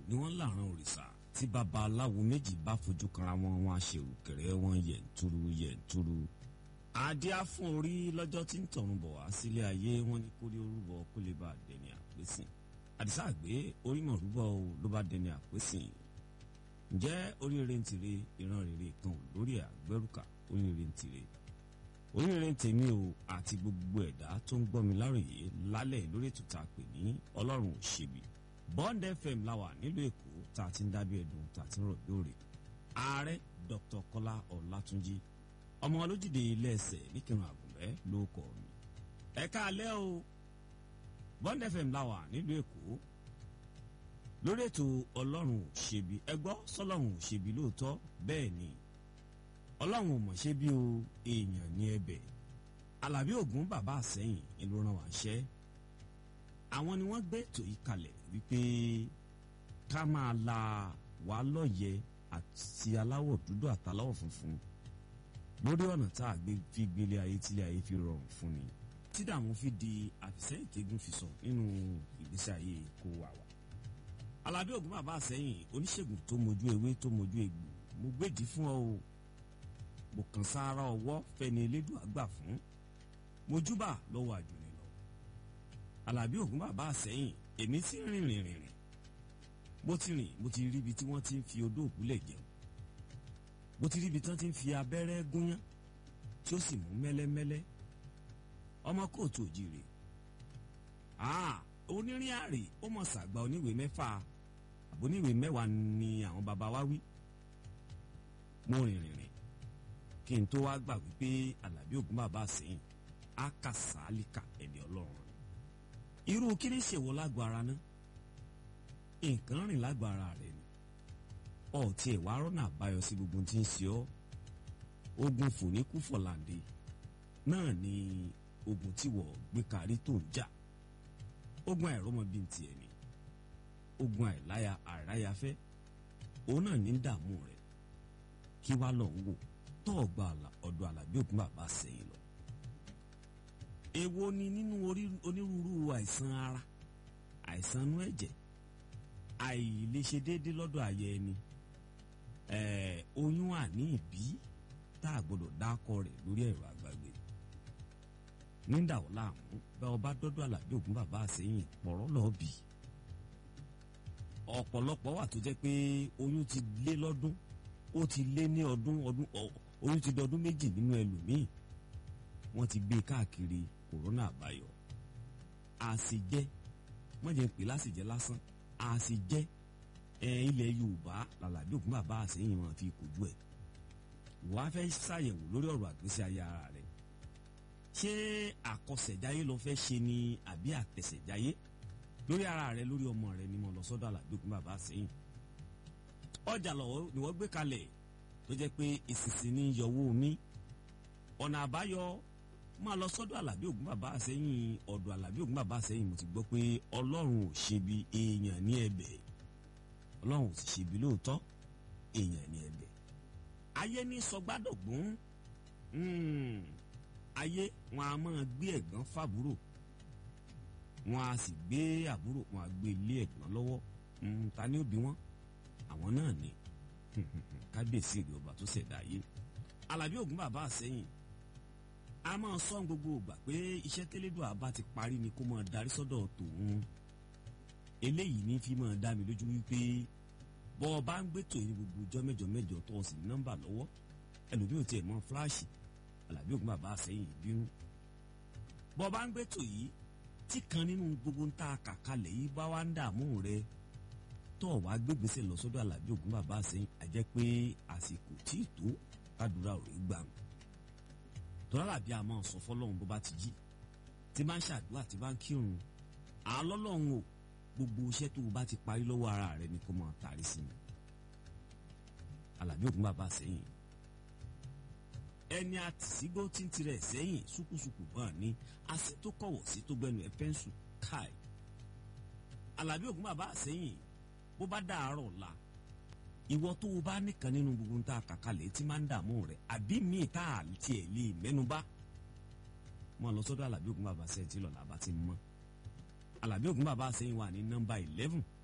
ni wọ́n làrán òrìṣà tí baba aláwo méjì bá fojú kanra wọn wọn aṣèrùkẹrẹ wọn yẹ̀ntúrú yẹ̀ntúrú adíá fún orí lọ́jọ́ tí ń tọ̀run bọ̀ wá sílé ayé wọn ní kórí orúbọ kó lè bá dẹni àpésìn àdìsá àgbé orí mọ̀ rúbọ o ló bá dẹni àpésìn ǹjẹ́ oríire ń tire ìran rere kan ò lórí àgbẹ̀rùkà oríire ń tire oríire ń tèmi o àti gbogbo ẹ̀dá tó ń gbọ́ mi láròyé lálẹ́ lórí ètò tá a pè ní ọlọ́run ò ṣebi bond fm láwà nílùú èkó tá a ti ń dábí ẹ̀dùn tá a ti ń rọ̀ lóore ààrẹ dr kọ́lá ọ̀làtúnjì ọmọ olójúde ilé ẹsẹ̀ níkẹrùn àgùnbẹ́ ló kọ́ mi ẹ̀ka alẹ́ o bond fm láwà nílùú èkó lórí ètò ọlọ́run ò ṣebi ẹ gbọ́ sọlọ́run ò ṣebi lóòótọ́ bẹ́ẹ̀ ni ọlọ́run ò mọ̀ ṣe bí o èèyàn ní ẹbẹ̀ alábí ògún bàbá àsẹ́yìn ìlú ràn wá ṣẹ́ àwọn ni wọ́n gbé ètò yìí kalẹ̀ wípé ká máa la wàá lọ́yẹ àti aláwọ̀ dúdú àtàláwọ̀ funfun lórí ọ̀nà tá a gbé fi gbélé ayé tílé ayé fi rọrùn fún ni tí dààmú fi di àfisẹ́yìn tẹ́gùn fi sọ nínú ìgbésí ayé kó wà wá alábí ògún bàbá àsẹ́yìn oníṣègùn tó mojú ewé tó mojú egbò mo gbèdí fún ọ o mo kàn sára ọwọ́ fẹni elédùn àgbà fún mojúbà lọ́wọ́ àjùní lọ. alábí ògún bàbá àsẹ́yìn èmi ti rìn rìn rìn rìn mo ti rìn mo ti rí ibi tí wọ́n ti ń fi odó òkúlẹ̀ jẹun mo ti rí ibi tí wọ́n ti ń fi abẹ́rẹ́ gúnyán tí ó sì mú mẹ́lẹ́mẹ́lẹ́ ọmọ kóòtù òjìrè onírìn àrè ó mọ̀ sàgbà oníwèé mẹ́fà àbóníwèé mẹ́wàá ni àwọn baba wa wí mo rìn rìn rìn kí n tó wá gbà wípé alábí ògún bàbá sẹ́yìn á kà sálíkà ẹ̀dẹ̀ ọlọ́run irú kí ni ṣèwọ lágbo ara ná nǹkan rìn lágbo ara rẹ ni ọtí ẹ̀ wá rọ́nà àbáyọ sí gbogbo tí ń ṣe ọ́ ogun fòníkú fọ̀làǹdè náà ni ogun tí wọ́n gbé kárí tó ń jà ogun àìrọ́mọbí ti ẹ̀ ni ogun àìláya àìráyafẹ́ òun náà ní dààmú rẹ̀ kí wá lọ ń wò tọ́ọ̀gbà ọ̀dọ̀ àlàbí ògún bàbá sẹ́yìn lọ. èwo ni nínú onírúurú àìsàn ara àìsàn inú ẹ̀jẹ̀ àìlèṣe déédéé lọ́dọ̀ ayẹ ẹni oyún àní ìbí tá a gbọ́dọ̀ dákọ rẹ̀ lórí ẹ̀rọ àgbàgbé nígbà wọ́n láàmú bá ọba dọ́dọ̀ àlàbí ògún bàbá sẹ́yìn pọ̀rọ́ lọ́ọ́ bì ọ̀pọ̀lọpọ̀ wà tó jẹ́ pé oyún ti lé lọ́dún ó ti lé ní ọdún ọdún oyún ti dọdún méjì nínú ẹlòmíì wọ́n ti gbé káàkiri kòrónà àbáyọ àsìjẹ wọ́n jẹ́ pé lásìjẹ lásán àsìjẹ ẹ ilẹ̀ yorùbá làlàbí ògún bàbá àsẹ́yìn wọn fi kojú ẹ̀ wọ́n á fẹ́ ṣàyẹ̀wò lórí ọ̀rọ̀ àgbésí ayé ara rẹ̀ ṣé àkọsẹ̀jáyé ló fẹ́ ṣe ni àbí àtẹ̀sẹ̀jáyé lórí ara rẹ̀ lórí ọmọ rẹ̀ ni mo lọ sọ́dọ̀ àlàbí ògún bàbá àsẹ́yìn ọjà lọ́wọ́ ni wọ́n gbé kalẹ̀ tó jẹ́ pé ìsinsìn ní yọwọ́ mi ọ̀nà àbáyọ máa lọ sọ́dọ̀ alábí ògún bàbá àsẹ́yìn ọ̀dọ̀ alábí ògún bàbá àsẹ́yìn mo ti gbọ́ pé ọlọ́run ò ṣebi èèyàn ní ẹ̀bẹ̀ ọlọ́run ò sì ṣebi lóòótọ́ èèyàn ní ẹ̀bẹ̀ ayé ní sọgbádọ̀gbọ́n ayé wọn a máa gbé ẹ̀gbọ́n fàbúrò wọn a sì gbé àbúrò wọn a gbé ilé ẹ̀gbọ́n lọ́wọ́ ta ni ó bí wọn àwọn náà ni kábíyèsí ìrì ọba tó ṣẹ̀dá ayé alábí ògún bàbá àsẹ́yìn a máa sọ gbogbo ìgbà pé iṣẹ́ tẹ́lẹ́dọ̀ àbá ti parí ni kó máa darí sọ́dọ̀ tòun eléyìí ní fi máa dá mi lójú wípé bọ́ ọ bá ń gbẹ́tò yìí gbogbo ọjọ́ mẹ́jọ mẹ́jọ tó o sì ní nọ́mbà lọ́wọ́ ẹlòmíì ò tiẹ̀ mọ fúláàṣì alábí ògún bàbá àsẹ́yìn bínú bọ́ ọ bá ń gbẹ́tò yìí tí kan nínú gbogbo ń ta kàkalẹ̀ yìí bá wá ń dààmú rẹ tó wá gbégbèsè lọ sọ́dọ̀ alábí ògún bàbá àsẹ́yìn àjẹ́ pé àsìkò tí ì tó kádùrà ò rí gbà ń tọ́lá làbí a máa sọ fọlọ́run bó bá ti jí tí bá ń ṣàdúrà tí bá ń kírun àlọ́lọ́run o gbogbo iṣẹ́ tó o bá ti parí lọ́wọ́ ara rẹ ni kó máa tàrí sí mi alábí ògún bàbá àsẹ́yìn ẹni àtìsígbó tí ń tirẹ̀ sẹ́yìn ṣùkùṣùkù bọ́ọ̀ ni àṣẹ tó kọ̀wọ̀ sí tó gbẹnu ẹ̀ pẹ́ńsù káì alábí ògún bàbá àsẹ́yìn bó bá dàárọ̀ la ìwọ tó o bá nìkan nínú gbogbo ń ta kàkálẹ̀ tí máa ń dààmú rẹ̀ àbí míì tá a tiẹ̀ lè mẹ́nuba mo lọ sọ́dọ̀ alábí ògún bàbá sẹ́yìn tí lọ́la bá ti mọ́ alábí ògún bàbá sẹ́yìn wà ní nọ́mbà eleven